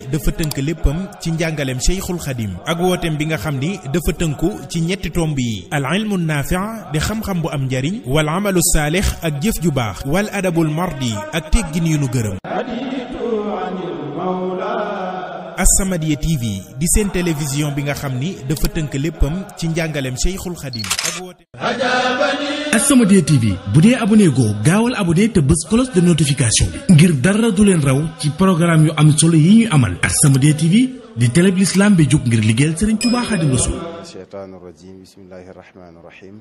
dafa tënk léppam ci njàngaleem Cheikhul Khadim ak wooteem bi nga xam ni dafa tënku ci ñetti tomb yi al ilmu naafi' di xam-xam bu am njariñ wal amalu saalix ak jëf ju baax wal adabul mardi ak teggin yu nu gërëm As-Samadiyya TV di seen télévision bi nga xam ni dafa tënk léppam ci njàngaleem Cheikhul Khadim ak wooteem As-Samadiyya TV bu dee abonné goo gaawal abonné te bës cloche de notification bi ngir dara du leen raw ci programme yu am solo yi ñuy amal As-Samadiyya TV di télé bi l'islam bi jóg ngir liggéeyal Serigne Touba Khadim Rassoul الشيطان الرجيم بسم الله الرحمن الرحيم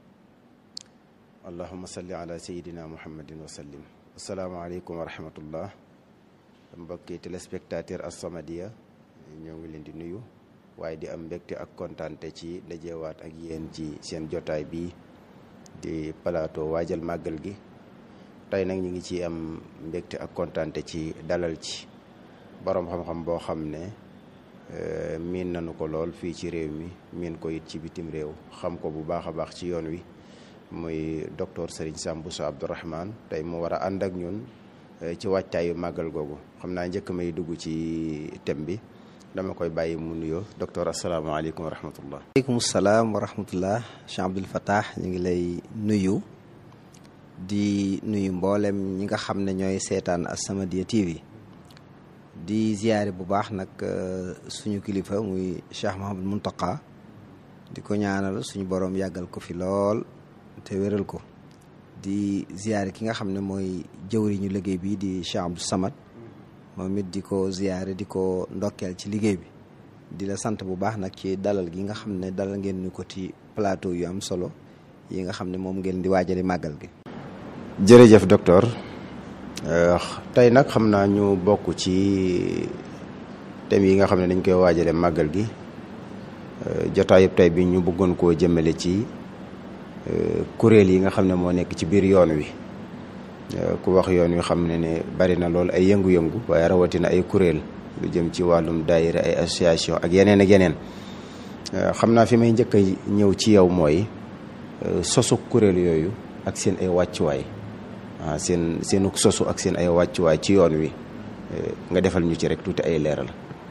اللهم صل على سيدنا محمد وسلم السلام عليكم ورحمة الله mbokki téléspectateur As-Samadiyya ñoo ngi leen di nuyu waaye di am mbégte ak kontaante ci dajewaat ak yéen ci seen jotaay bi di plateau waajal màggal gi tey nag ñu ngi ci am mbégte ak kontaante ci dalal ci boroom xam-xam boo xam ne miin nañu ko lool fii ci réew mi miin ko it ci bitim réew xam ko bu baax a baax ci yoon wi muy docteur Serigne Sam Bousso Abdourahmane tey mu war a ànd ak ñun ci wàccaayu màggal googu xam naa njëkk may dugg ci thème bi dama koy bàyyi mu nuyoo docteur asalaamaaleykum wa rahmatullah aleykum salaam wa rahmatullah Cheikh Abdoul Fattah ñu ngi lay nuyu di nuyu mboolem ñi nga xam ne ñooy seetaan As-Samadiyya TV di ziyaare bu baax nag suñu kilifa muy Cheikh Mahamadou Muntaqa di ko ñaanal suñu boroom yàggal ko fi lool te wéral ko di ziyaare ki nga xam ne mooy jëwriñu liggéey bi di Cheikh Abdou Samad moom it di ko ziyaare di ko ndokkeel ci liggéey bi di la sant bu baax nag ci dalal gi nga xam ne dalal ngeen ñu ko ci plateau yu am solo yi nga xam ne moom ngeen di waajali màggal gi jërëjëf docteur tey nag xam naa ñu bokk ci thèmes yi nga xam ne dañ koy waajale màggal gi jotaayub tey bi ñu bëggoon koo jëmale ci kuréel yi nga xam ne moo nekk ci biir yoon wi ku wax yoon wi xam ne ne bari na lool ay yëngu-yëngu waaye rawatina ay kuréel lu jëm ci wàllum daayira ay association ak yeneen ak yeneen xam naa fi may njëkk a ñëw ci yow mooy sosu kuréel yooyu ak seen ay wàccuwaay ah seen seenu sosu ak seen ay wàccuwaay ci yoon wi nga defal ñu ci rek tuuti ay leeral.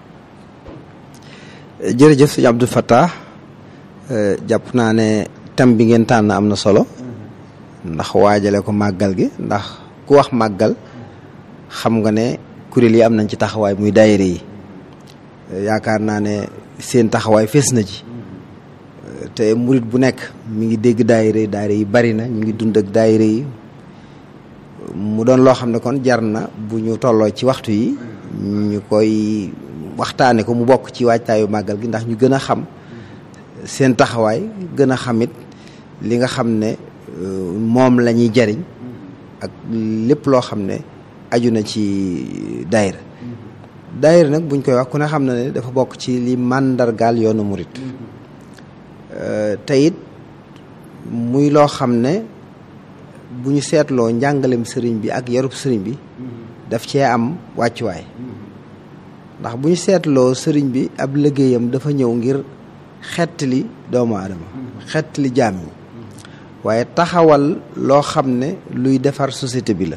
jërëjëf sëñ Abdou Fattah jàpp naa ne thème bi ngeen tànn am na solo ndax waajale ko màggal gi ndax ku wax màggal xam nga ne kuréel yi am nañ ci taxawaay muy daayira yi yaakaar naa ne seen taxawaay fees na ci te murit bu nekk mi ngi dégg daayira yi daayira yi bari na ñu ngi dund ak daayira yi mu doon loo xam ne kon jar na bu ñu tolloo ci waxtu yi ñu koy waxtaane ko mu bokk ci waajtaayu màggal gi ndax ñu gën a xam seen taxawaay gën a xamit li nga xam ne moom la ñuy jariñ ak lépp loo xam ne aju na ci daayira daayira nag buñ koy wax ku ne xam na ne dafa bokk ci li màndargaal yoonu murit te it muy loo xam ne bu ñu seetloo njàngalem sëriñ bi ak yarub sëriñ bi daf cee am wàccuwaay ndax bu ñu seetloo sëriñ bi ab liggéeyam dafa ñëw ngir xettali doomu aadama xettali jaam yi waaye taxawal loo xam ne luy defar société bi la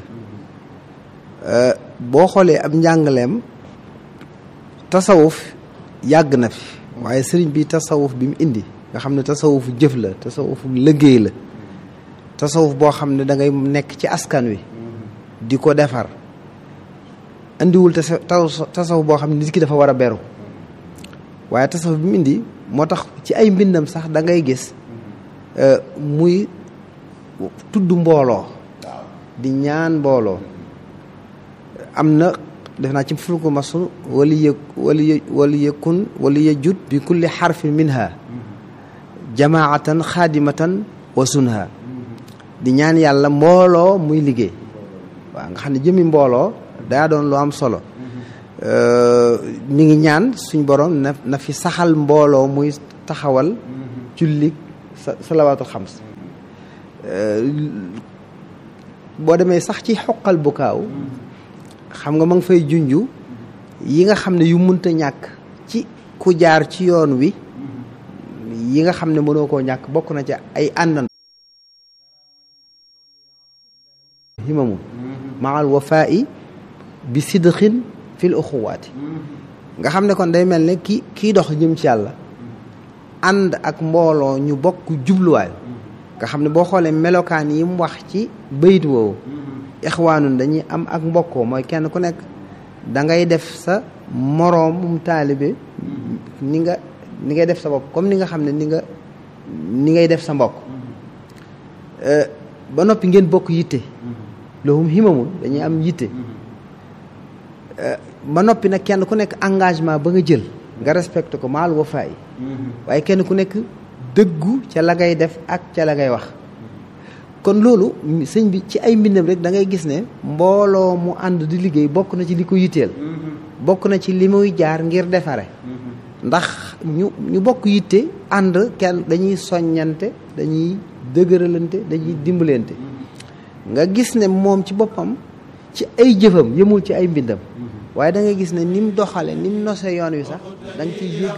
boo xoolee ab njàngaleem tasawuf yàgg na fi waaye sëriñ bi tasawuf bi mu indi nga xam ne tasawufu jëf la tasawufu liggéey la tasawuf boo xam ne da ngay nekk ci askan wi di ko defar indiwul tasawuf boo xam ne nit ki dafa war a beru waaye tasawuf bi mu indi moo tax ci ay mbindam sax da ngay gis muy tudd mbooloo di ñaan mbooloo am na def naa ci fulku masul wali yë wali wali yëkkun wali yëjut bi kulli xarfin minha jamaatan xaadimatan wa sunha di ñaan yàlla mbooloo muy liggéey waaw nga xam ne jëmi mbooloo daa doon lu am solo mi ngi ñaan suñ borom na na fi saxal mbooloo muy taxawal julli salawaatul xams boo demee sax ci xoqal bu kaaw xam nga ma ngi fay junju yi nga xam ne yu munta ñàkk ci ku jaar ci yoon wi yi nga xam ne mënoo koo ñàkk bokk na ci ay àndan himamun maal wafaa'i bi sidqin fil uxuwaati nga xam ne kon day mel ne ki kii dox jëm ci yàlla ànd ak mbooloo ñu bokk jubluwaay nga xam ne boo xoolee melokaan yi mu wax ci bayit woowu ixwaanun dañuy am ak mbokkoo mooy kenn ku nekk da ngay def sa moroomum taalibe ni nga ni ngay def sa bopp comme ni nga xam ne ni nga ni ngay def sa mbokk ba noppi ngeen bokk yitte lahum himamun dañuy am yitte ba noppi nag kenn ku nekk engagement ba nga jël nga respecté ko maal wafaay waaye kenn ku nekk dëggu ca la ngay def ak ca la ngay wax kon loolu sëñ bi ci ay mbindam rek da ngay gis ne mbooloo mu ànd di liggéey bokk na ci li ko yitteel bokk na ci li muy jaar ngir defare ndax ñu ñu bokk yitte ànd kenn dañuy soññante dañuy dëgëralante dañuy dimbalante nga gis ne moom ci boppam ci ay jëfam yëmul ci ay mbindam waaye da nga gis ne ni mu doxale ni mu nose yoon wi sax da nga ciy